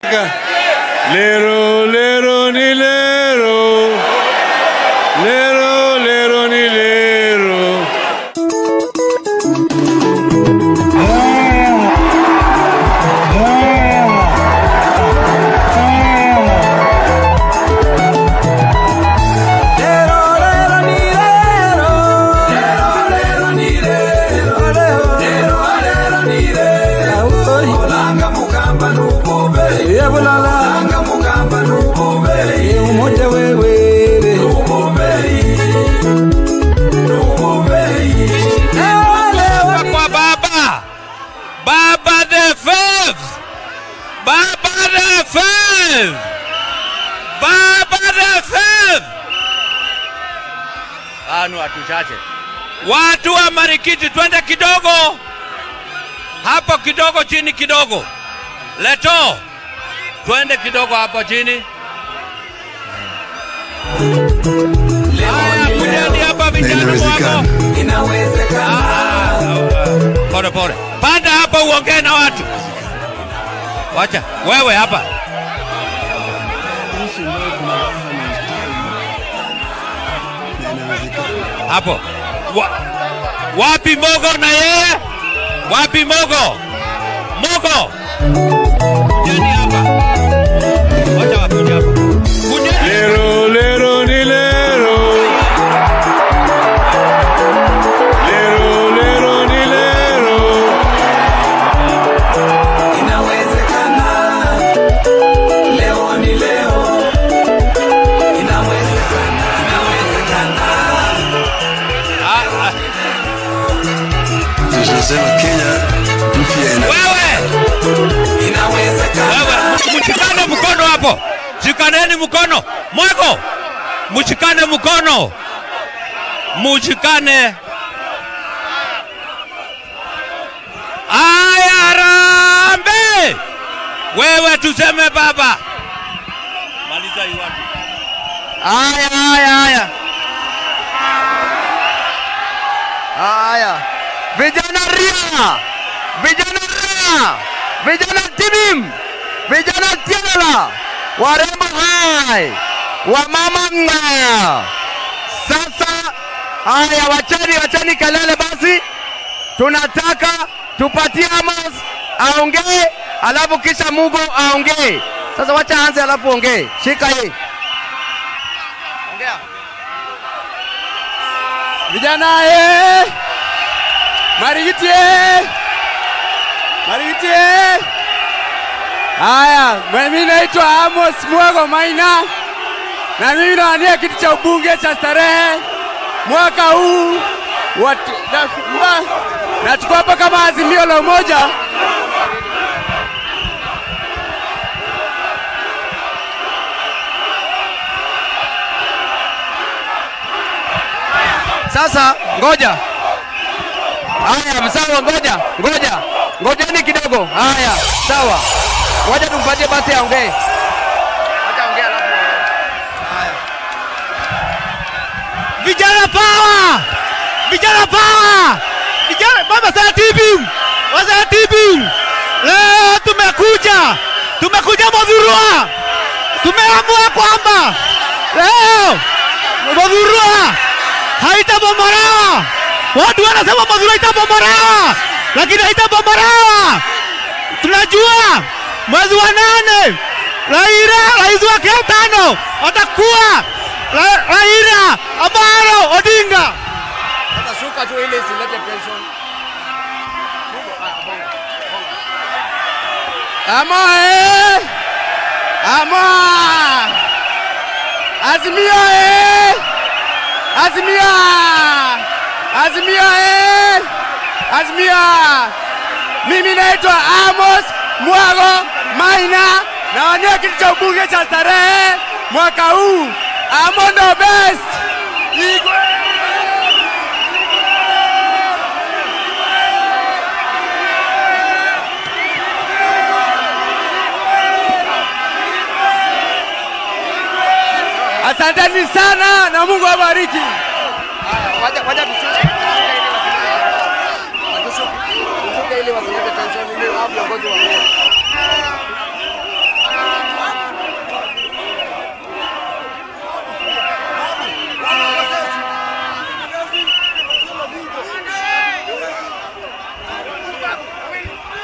Lero, lero, ni lero. Lero, lero, ni lero. kwa baba baba the fifth baba the fifth baba the fifth anu watu chache watu wa marikiti twende kidogo hapo kidogo chini kidogo leto twende kidogo hapo chini haya kujeni hapa vijana wako pole pole, panda hapa uongee na watu. Wacha wewe hapa. Hapo Wa, wapi Mogo na yeye? Wapi Mogo? Mogo, kujeni hapa, wacha wakuje hapa. Kujeni. Lero, lero, ni lero. Lero, lero, ni lero. Ah, ah. Tunasema Kenya mpya ina Wewe wewe, mshikane mkono hapo, shikaneni mkono mwako, mshikane mkono, mshikane. Aya, rambe wewe, tuseme baba. Maliza hii watu. Haya, haya, haya. Haya. Vijana ria. Vijana ria. Vijana tibim. Vijana tiala. Warembo hai. Wamama nga. Sasa haya, wachani wachani kelele basi. Tunataka tupatie Amos aongee, alafu kisha Mugo aongee. Sasa wacha anze, alafu ongee. Shika hii. Ongea. Vijana eh! Marigiti eh! Marigiti eh! Haya, mimi naitwa Amos Mwago Maina na mimi nawania kiti cha ubunge cha starehe mwaka huu watu, na, na, nachukua hapa kama azimio la umoja Sasa ngoja. Haya, msawa, ngoja, ngoja, ngojeni kidogo. Haya, sawa, ngoja tumpatie basi aongee. Acha aongee alafu aongee. Vijana power! Vijana power! Vijana mama sana TV. Wasa TV. Leo tumekuja. Tumekuja Modhurua. Tumeamua kwamba leo Modhurua haitabomolewa. Watu wanasema Modhurua itabomolewa, lakini haitabomolewa. Tunajua mwezi wa nane Raila, rais wa Kenya tano atakuwa Ra- Raila Amolo Odinga. Sasa shuka tu ili isilete tension. Ama eh! Ama! Azimio eh! Azimio! Azimio eh! Azimio! Mimi naitwa Amos Mwago Maina nawania kiti cha ubunge cha starehe mwaka huu. Amo ndo best. Igwe! Asanteni sana na Mungu awabariki. Wacha wacha tushuke. Tushuke ili wasilete tension ili hao viongozi waongee.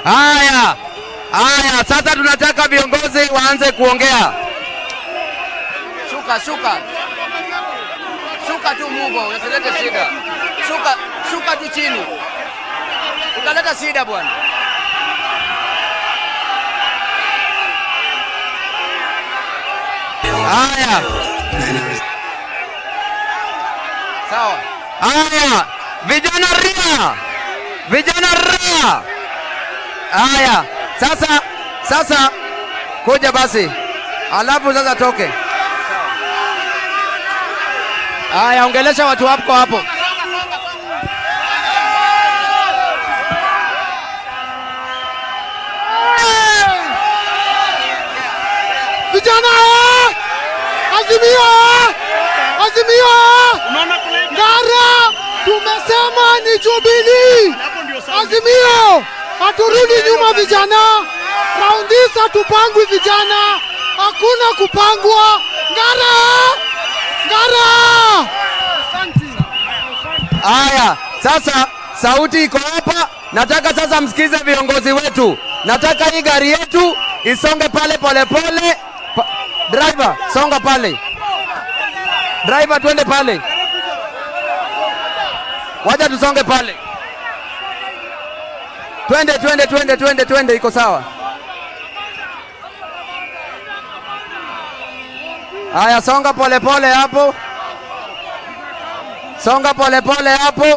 Haya, haya, sasa tunataka viongozi waanze kuongea. Shuka, shuka, shuka tu Mugo, usilete shida. Shuka, shuka tu chini, utaleta shida bwana. Haya, sawa. Haya, vijana ria, vijana ria. Haya, sasa sasa kuja basi, alafu sasa toke. Haya, ongelesha watu wako hapo. Vijana eh! Azimio! eh! Azimio! eh! Ngara tumesema ni Jubilee. Azimio! Haturudi nyuma vijana. Raundi hii hatupangwi vijana. Hakuna kupangwa. Ngara! Ngara! Haya, sasa sauti iko hapa. Nataka sasa msikize viongozi wetu. Nataka hii gari yetu isonge pale polepole. Pa, driver, songa pale. Driver, twende pale. Wacha tusonge pale. Twende, twende, twende, twende, twende, iko sawa. Haya, songa polepole hapo. Songa polepole pole hapo.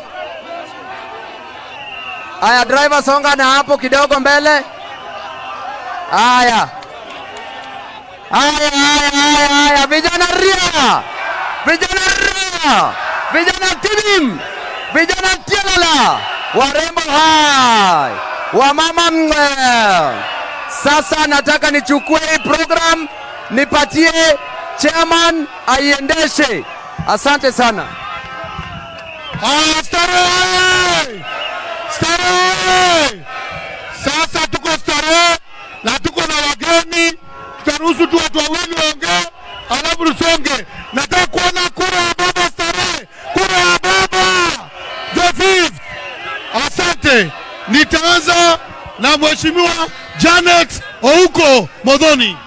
Haya, driver songa na hapo kidogo mbele. Haya. Haya, haya, haya, haya, vijana ria, vijana ria, vijana tibim, vijana tialala, warembo hai, wamama mwe. Sasa nataka nichukue hii program nipatie chairman aiendeshe. Asante sana. Haya, starehe! Starehe! Sasa tuko starehe na tuko na wageni, tutaruhusu tu watu wawili waongee, alafu tusonge. Nataka kuona kura ya baba starehe, kura ya baba the fifth. Asante, nitaanza na mheshimiwa Janet Ouko Modhoni.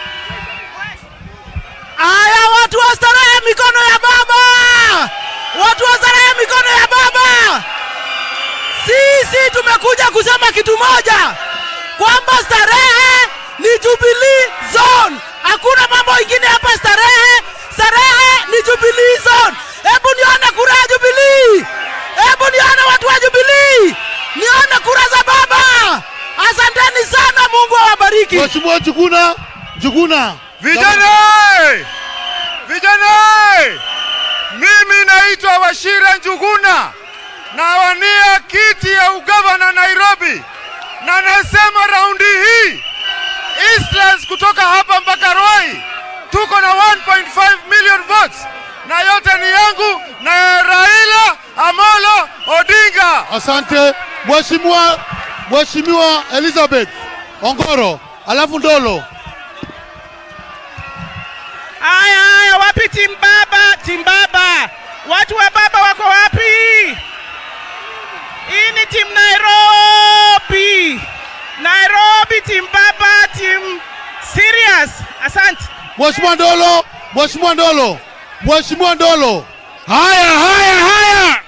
Aya, watu wa starehe, mikono ya baba! Watu wa starehe, mikono ya baba! Sisi tumekuja kusema kitu moja, kwamba starehe ni Jubilee Zone. Hakuna mambo ingine hapa starehe. Starehe ni Jubilee Zone. Hebu nione kura ya Jubilee, hebu nione watu wa Jubilee, nione kura za baba. Asanteni sana, Mungu awabariki. Mheshimiwa Njuguna, Njuguna. Vijana! Vijana! Mimi naitwa Washira Njuguna, nawania kiti ya ugavana Nairobi, na nasema raundi hii Eastlands kutoka hapa mpaka Roi tuko na 1.5 million votes, na yote ni yangu na Raila Amolo Odinga. Asante Mheshimiwa Mheshimiwa Elizabeth Ongoro, alafu Ndolo. Haya, haya, wapi timu baba? Timu baba, watu wa baba wako wapi? Hii ni timu Nairobi, Nairobi, timu baba, timu serious. Asante. Mheshimiwa Ndolo, Mheshimiwa Ndolo, Mheshimiwa Ndolo. Haya, haya, haya!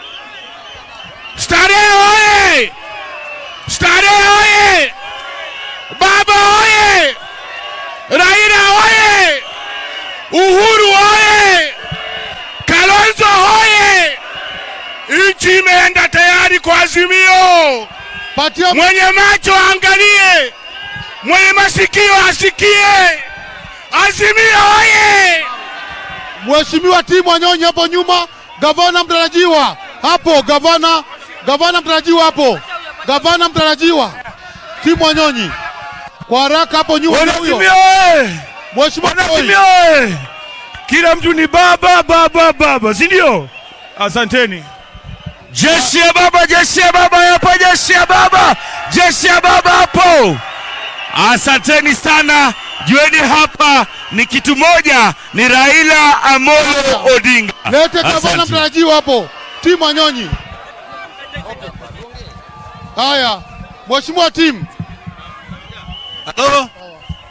Starehe oye! Starehe oye! Baba oye! Raila oye! Uhuru oye! Kalonzo oye! Nchi imeenda tayari kwa Azimio. Patia Mwenye macho aangalie, mwenye masikio asikie. Azimio oye! Mheshimiwa Timu Wanyonyi hapo nyuma, gavana mtarajiwa hapo, gavana gavana mtarajiwa hapo, gavana mtarajiwa Timu Wanyonyi kwa haraka hapo nyuma ndio huyo. Azimio oye! Mheshimiwa Toi. Azimio oye! Kila mtu ni baba baba baba, si ndio? Asanteni. Jeshi ya baba, jeshi ya baba yapo, jeshi ya baba, jeshi ya baba hapo. Asanteni sana. Jueni hapa ni kitu moja, ni Raila Amolo Odinga. Lete gavana Asante. mtarajiwa hapo, Timu Wanyonyi. Haya, Mheshimiwa timu, Halo?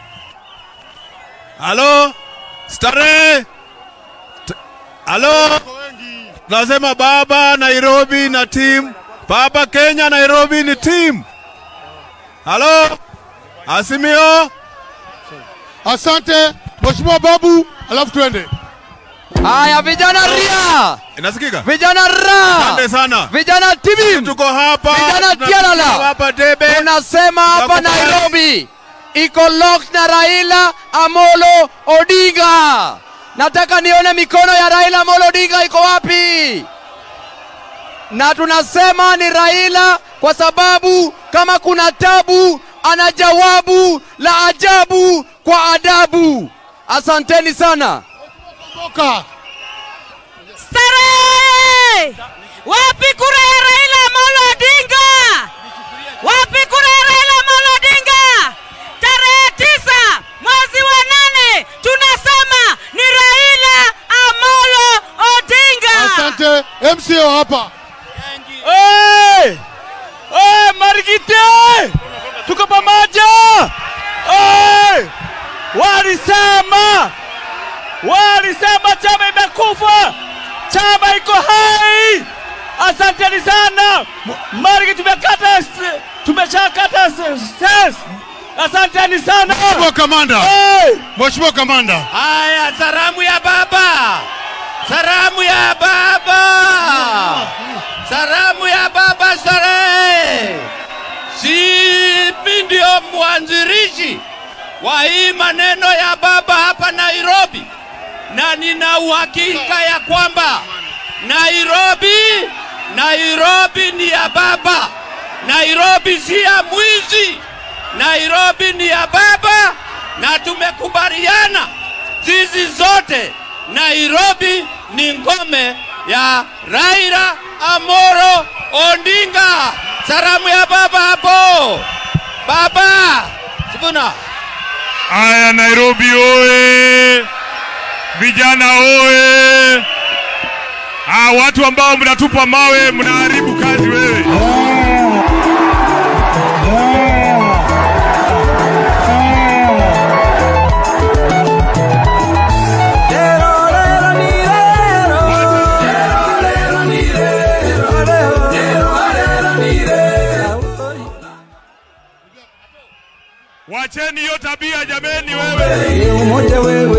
Halo? Starehe? T- Halo? Nasema baba Nairobi na team. Baba Kenya Nairobi ni team. Halo? Asimio? asante Mheshimiwa Babu, alafu twende. Haya, vijana ria, Inasikika? vijana ra, Asante sana. vijana timu, Tuko hapa. Vijana tunasema Tialala. Hapa Debe. tunasema hapa Nakubali. Nairobi iko lock na Raila Amolo Odinga. Nataka nione mikono ya Raila Amolo Odinga iko wapi? Na tunasema ni Raila kwa sababu kama kuna tabu ana jawabu la ajabu kwa adabu. Asanteni sana. Toka. Starehe! Wapi kura ya Raila Amolo Odinga? Wapi kura ya Raila Amolo Odinga? Tarehe tisa mwezi wa nane tunasema ni Raila Amolo Odinga. Asante MCO hapa. Hey! Hey, Marigite! Tuko pamoja! Hey! Walisema walisema chama imekufa, chama iko hai. Asanteni sana Marigi, tumekata s- tumeshakata s- ses. Asanteni sana. Mheshimiwa Kamanda. Hey! Mheshimiwa Kamanda. Haya, salamu ya baba, salamu ya baba, salamu ya baba Starehe. Simi ndio mwanzilishi wa hii maneno ya baba hapa Nairobi, na nina uhakika ya kwamba Nairobi, Nairobi ni ya baba. Nairobi si ya mwizi. Nairobi ni ya baba, na tumekubaliana sisi zote, Nairobi ni ngome ya Raila Amoro Odinga. Salamu ya baba hapo, baba Sibuna. Aya, Nairobi oye! Vijana oye! Ah, watu ambao mnatupa mawe mnaharibu kazi wewe. Wacheni hiyo tabia jameni wewe.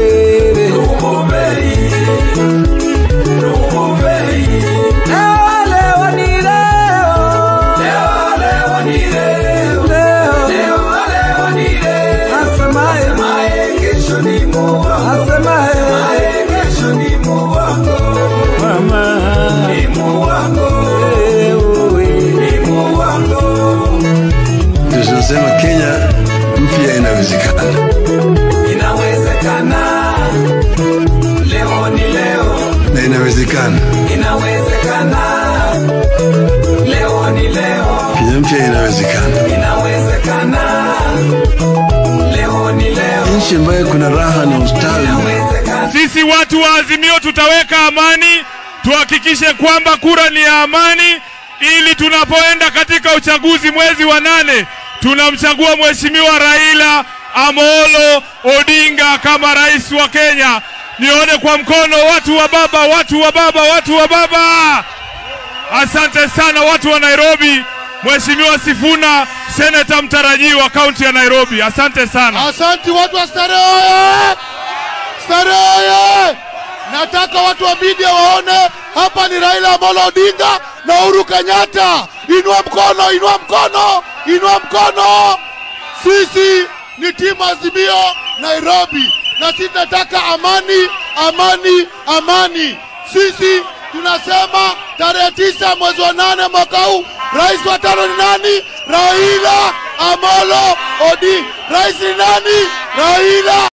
tunasema Kenya mpya inawezekana. Inawezekana, leo ni leo. na inawezekana. Inawezekana, leo ni leo. Kenya mpya inawezekana. Inawezekana, leo ni leo. Nchi ambayo kuna raha na ustawi. Inawezekana, Sisi watu wa Azimio tutaweka amani, tuhakikishe kwamba kura ni ya amani, ili tunapoenda katika uchaguzi mwezi wa nane tunamchagua Mheshimiwa Raila Amolo Odinga kama rais wa Kenya. Nione kwa mkono watu wa baba, watu wa baba, watu wa baba. Asante sana watu wa Nairobi. Mheshimiwa Sifuna, seneta mtarajiwa kaunti ya Nairobi, asante sana. Asante watu wa Starehe oye! Starehe oye! Nataka watu wa media waone hapa ni Raila Amolo Odinga na Uhuru Kenyatta. Inua mkono, inua mkono, inua mkono. Sisi ni timu Azimio Nairobi, na sisi tunataka amani, amani, amani. Sisi tunasema tarehe tisa mwezi wa nane mwaka huu, rais wa tano ni nani? Raila Amolo Odinga. Rais ni nani? Raila